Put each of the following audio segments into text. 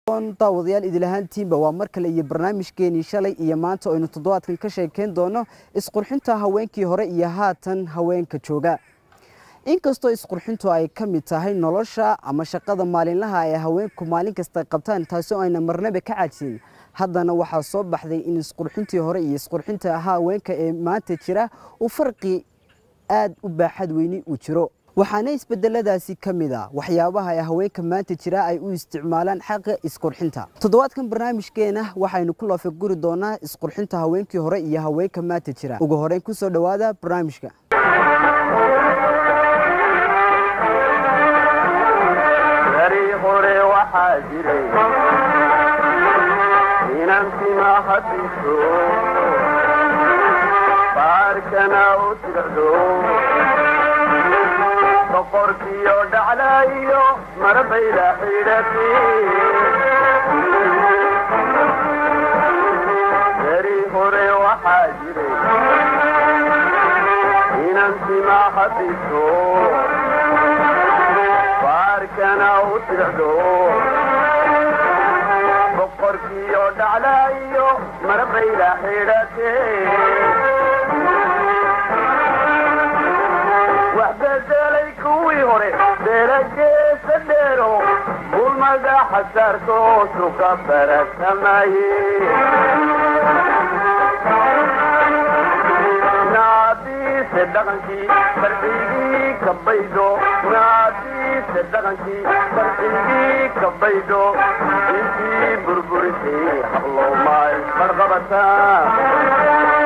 daawadayaal idilahaantiinba waa mar kale iyo barnaamijkeenii shalay iyo maanta aynu toddobaadkan ka sheekeyn doono isqurxinta haweenkii hore iyo haatan haweenka jooga inkastoo isqurxintu ay ka mid tahay nolosha ama shaqada maalinlaha ee haweenku maalin kasta qabtaan taasi oo ayna marnaba ka caajin haddana waxaa soo baxday in isqurxintii hore iyo isqurxinta haweenka ee maanta jira uu farqi aad u baaxad weyni uu jiro waxaana isbedeladaasi ka mid a waxyaabaha ay haweenka maanta jira ay u isticmaalaan xaqa isqurxinta toddobaadkan barnaamijkeena waxaynu ku laafaguri doonaa isqurxinta haweenkii hore iyo haweenka maanta jira ugu horeyn kusoo dhowaada barnaamijka beri hore waxaa jiray inantima hadiso baarkana u tircdo boqorkiyo dhaclaayo marbayla xidhati beri hore waxaa jiray inantima hadiso baarkana u tircdo boqorkiyo dhaclaayo marbayla xidhate wax bedelay kuwii hore beelageesa dheero bulmada xasaarkoosu ka baratamaye naadiise dhaqankii farxigii ka baydho naadiise dhaqankii farxigii ka baydho intii burburisay hablowmaa isbarqabataa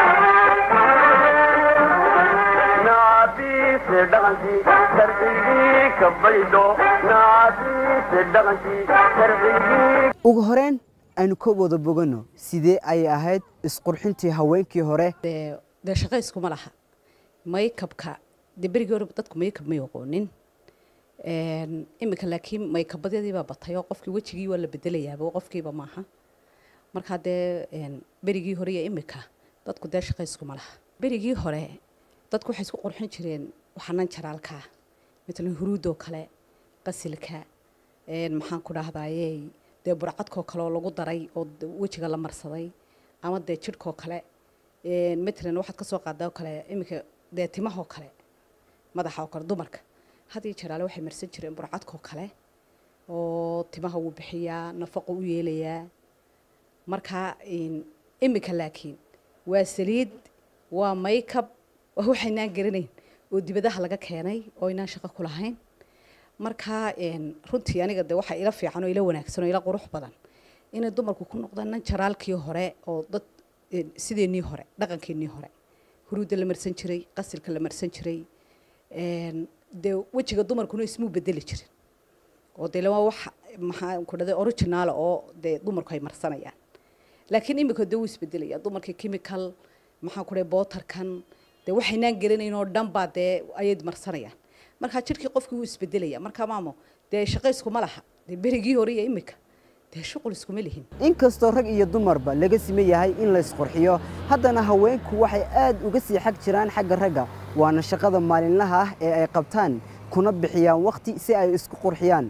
naadiise dhaqankii farxigii ka baydho naadiise dhaqankii farxigii ugu horeyn aynu ka wada bogano sidee ayay ahayd isqurxintii haweenkii hore dee shaqo iskuma laha maykabka dee berigii hore dadku maykab may aqoonin iminka laakiin maykabadyadiibaa batay oo qofkii wejigii waa la bedelayaaba qofkiiba maaha markaa dee berigii hore iyo iminka dadku dee shaqo iskuma laha berigii hore dadku waxay isku qurxin jireen waxanan jaraalkaa matalan huruudoo kale qasilka maxaan ku dhahdaye dee burcadkoo kale oo lagu daray oo wejiga la marsaday ama dee jidhkoo kale matalan waxaad kasoo qaadaa kale iminka dee timahoo kale madaxa oo kale dumarka had iyo jeraale waxay marsan jireen burcadkoo kale oo timaha wuu bixiyaa nafaqo u yeelayaa markaa iminka laakiin waa saliid waa maykab waa waxaynaan garanayn oo dibadaha laga keenay oo inaan shaqo ku lahayn markaa runtii aniga de waxaa ila fiican oo ila wanaagsan oo ila qurux badan inay dumarku ku noqdaan nan jaraalkii hore oo dad sideennii hore dhaqankeennii hore huruudda la marsan jiray qasilka la marsan jiray dee wejiga dumarkuna ismuu bedeli jirin oo dee waa wax maxaa ku dhahday originaal oo dee dumarku ay marsanayaan laakiin imika dee wuu isbedelaya dumarkii chemical maxaa ku dhahay bootarkan dee waxaynaan gelinayn oo dhan baa dee ayay marsanayaan markaa jidhkii qofkii wuu isbedelaya markaa maamo dee shaqo iskuma laha dee berigii hore iyo imika dee shuqul iskuma lihin inkastoo rag iyo dumarba laga siman yahay in la isqurxiyo haddana haweenku waxay aad uga sii xag jiraan xagga ragga waana shaqada maalinlaha ah ee ay qabtaan kuna bixiyaan wakhti si ay isku qurxiyaan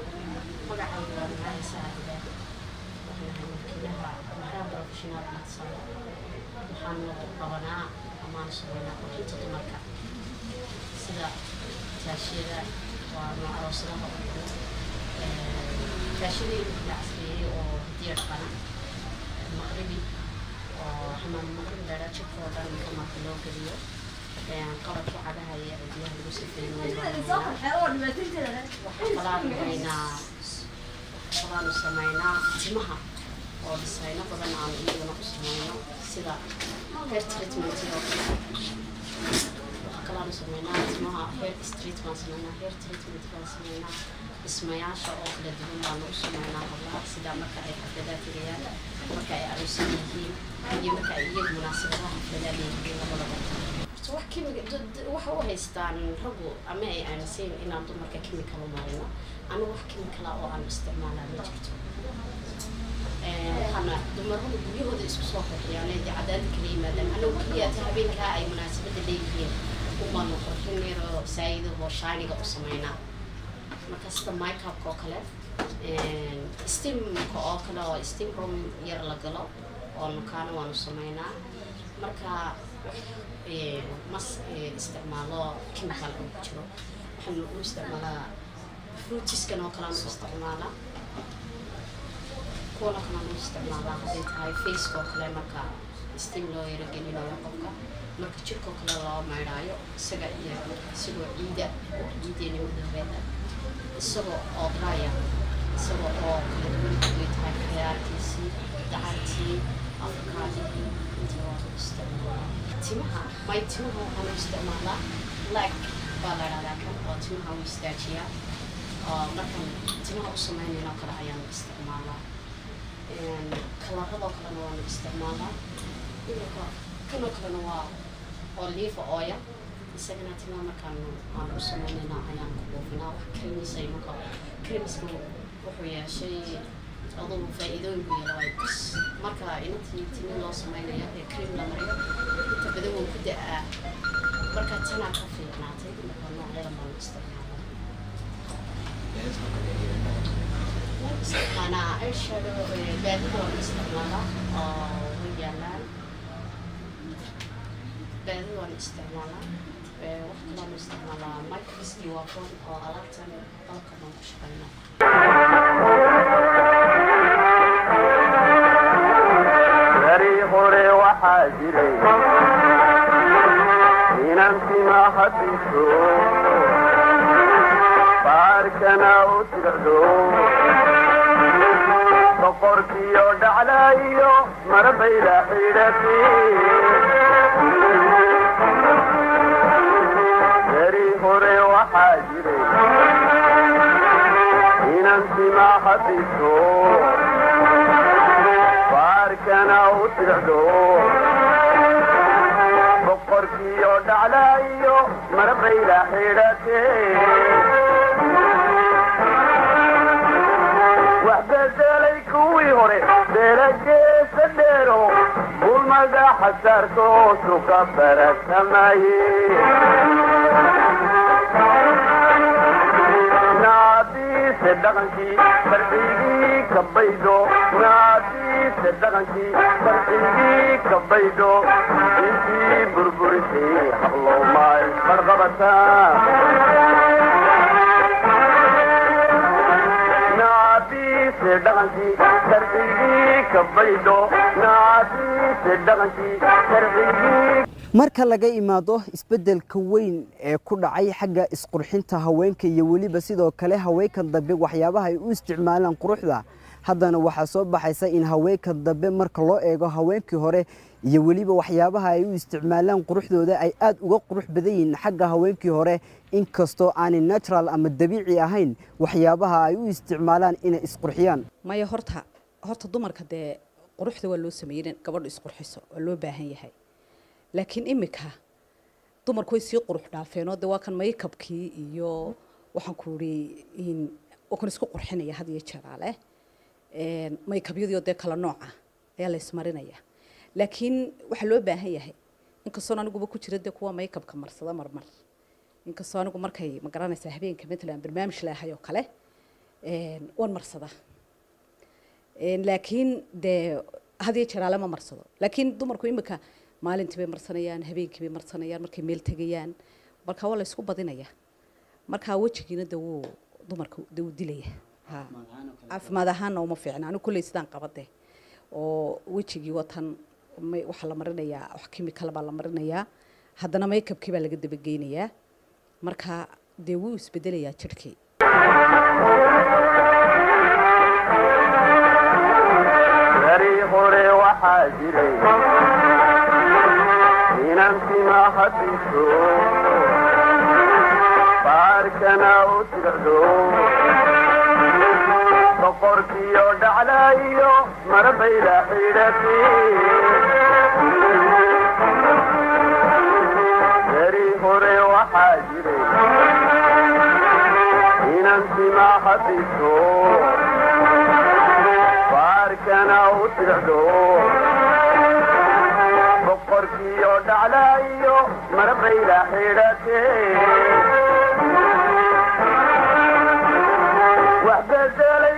taashiyada waa nooc aroosadaha oo kale taashiyada inta la casriyeeyey oo diyaar qana maqribi oo xamaam maqrib dheera jidka oo dhan inta marka loo geliyo qalabkii cadaha iyo cidiyaha lagu sifeeyey waxaa kalaanu haynaa kalaanu sameynaa timaha oo dhisayno badan aanu iyaguna u sameyno sida hair treatmentiga oo kale kalaanu sameynaa dhismaha hair street baan sameynaa hair treatment baan sameynaa dhismayaasha oo kala duwan baanu u sameynaa hablaha sida marka ay xafladaa tegayaan marka ay aroosan yihiin iyo marka ay iyagu munaasabadaha xafladaa leeyihiin labadaba horta wax kimika waxa u haystaan raggu ama ay aaminsan inaan dumarka kimikal u marino anigu wax kimikala oo aan isticmaalaa ma jirto waxaana dumaradu guryahooda isku soo qurxiyaan ee cadaadda kala yimaadaan anagu keliya ta habeenkaa ay munaasabada leeyihiin umaanu qurxin yaroo saayidahoo shaaniga u sameynaa marka sida mycapka oo kale steamka oo kale oo steam room yar la galo oo nukaana waanu sameynaa marka eh, mas eh, isticmaalo chemical oo ku jiro waxaanu u isticmaalaa fruitiskan oo kale aanu isticmaalaa kuwan oo kale aanu isticmaalaa hadday tahay faceka oo kale marka steam loo yaro gelinayo qofka marka jirka oo kale loo maydhaayo isaga iyo isagoo ciida oo ciideena madoobeeda isagoo oo draya isagoo oo kala duwan haday tahay khiyaartiisii dacartii afkaadii intii waa u isticmaalaa timaha may timaha waxaan u isticmaalaa lag baa la dhahdaa kan oo timaha u istaajiyaa oo markaan timaha u sameynayno kale ayaan isticmaalaa kalaradoo kalena waanu isticmaalaa iminka kanoo kalena waa olive oil isagana timaha markaan aan u sameynayna ayaan ku buufinaa wax cremis ay marka cremisku wuxuu yeeshay adugu faa'iidooyin buu yeelay bas marka inantii timi loo sameynayo ee cream la mariyo inta badan wuu ku da-aa marka tanaa ka fiicnaatay marka noocyadan baanu isticmaalaa isticmaalaa eyeshadow baadida waan isticmaalaa oo way yaalaan baadida waan isticmaalaa Eh, wax kalean isticmaalaa microski waa kuwan oo alaabtan qalabka baan ku shaqeynaa beri hore waxaa jiray inan tima hadiso baarkana u tirdo boqorkiyo dhaclaayo marbayla xidhati beri hore waxaa jiray inan tima hadiso baarkana u tirdo boqorkiyo dhaclaayo marbayla xidhate wax bedelay kuwii hore beelageesa dheero bulmada xasaartoosu ka baratamaye naadiise dhaqankii farxigii ka baydho naadiise dhaqankii farxigii ka baydho intii burburisay hablowmay barqabataa naadiise dhaqankii farxigii ka baydho naadiise dhaqankii farxigii marka laga imaado isbeddelka weyn ee ku dhacay xagga isqurxinta haweenka iyo weliba sidoo kale haweenkan dambe waxyaabaha ay u isticmaalaan quruxda haddana waxaa soo baxaysa in haweenka dambe marka loo eego haweenkii hore iyo weliba waxyaabaha ay u isticmaalaan quruxdooda ay aad uga qurux badan yihiin xagga haweenkii hore inkastoo aanay natural ama dabiici ahayn waxyaabaha ay u isticmaalaan inay isqurxiyaan maya horta horta dumarka dee quruxda waa loo sameeyey in gabadhu isqurxiso waa loo baahan yahay laakiin imika dumarku way sii qurux dhaafeenoo de waa kan maykabkii iyo waxaan ku iri in oo kan isku qurxinaya had iyo jeeraale maykabyadii oo dee kala nooca ayaa la ismarinaya laakiin waxaa loo baahan yahay inkastoon aniguba ku jira dee kuwa maykabka marsada marmar inkastoo anigu markay ma garanaysaa habeenka matalan barnaamij leehay oo kale waan marsada laakiin dee had iyo jeeraale ma marsado laakiin dumarku imika maalintii bay marsanayaan habeenkii bay marsanayaan markay meel tegayaan marka waa la isku badinaya marka wejigiina de wuu dumarka de wuu dilaya ha caafimaad ahaanna uma fiicna anigu kulley sidaan qabade oo wejigii watan may- waxaa la marinayaa wax kimikal baa la marinayaa haddana maykabkii baa laga dabageynayaa marka dee wuu isbedelayaa jirhkii beri hore waxaa jiray inan tima hadiso baarkana u tirdo boqorkiyo dhaclaayo marbayla xidhati beri hore waxaa jiray inan tima hadiso baarkana u tirdo boqorkiyo dhaclaayo marbayla xidhate wax bedelay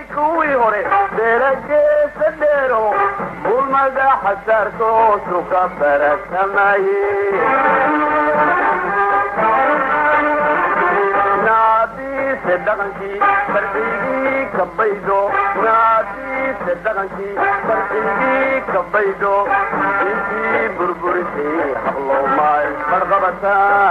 kuwii hore beelageesa dheero bulmada xasaartoosu ka baratamaye naadiise dhaqankii farxigii ka baydho naadiise dhaqankii farxigii ka baydho intii burburisay hablowmaay barqabataa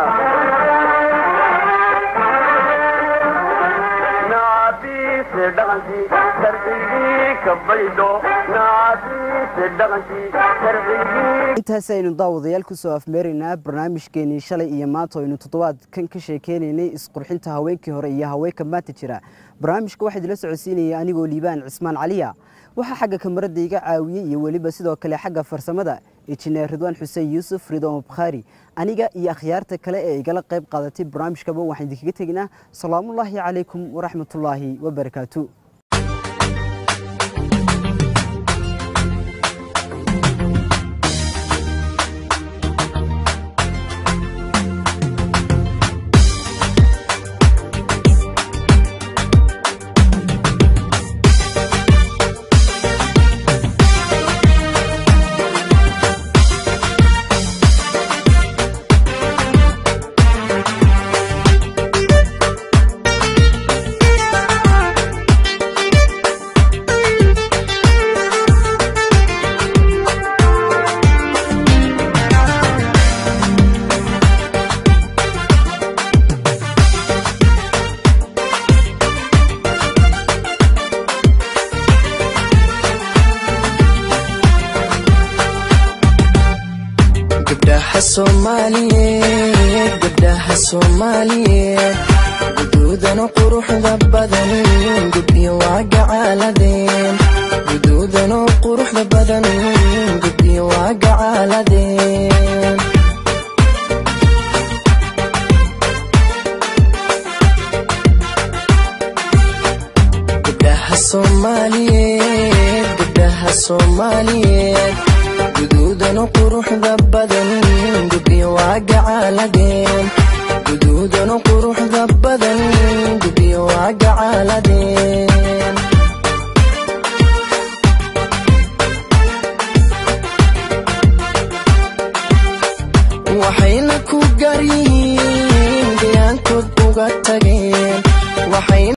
naadiise dhaqankii farxigii ka baydho naadiise dhaqankii farxigii intaasi aynu daawadayaal kusoo afmeeraynaa barnaamijkeenii shalay iyo maanta aynu toddobaadkan ka sheekeynaynay isqurxinta haweenkii hore iyo haweenka maanta jira barnaamijka waxaa idila socodsiinayay anigoo liibaan cismaan caliya waxaa xagga kamarada iga caawiyey iyo weliba sidoo kale xagga farsamada injineer ridwaan xuseen yuusuf ridwaan bukhaari aniga iyo akhyaarta kale ee igala qayb qaadatay barnaamijkaba waxaan idinkaga teginaa salaamullaahi calaykum waraxmatullaahi wabarakaatu gabdhaha soomaaliyeed gabdhaha soomaaliyeed guduudana quruxda badan gubyo waa gacaaladeen guduudana quruxda badan gubyo waa gacaaladeen gabdhaha soomaaliyeed gabdhaha soomaaliyeed guduudana quruxda badan gubyo waa gacaaladeen guduudana quruxda badan gubyo waa gacaaladeen waxayna ku gaar yihiin gayaankood uga tageen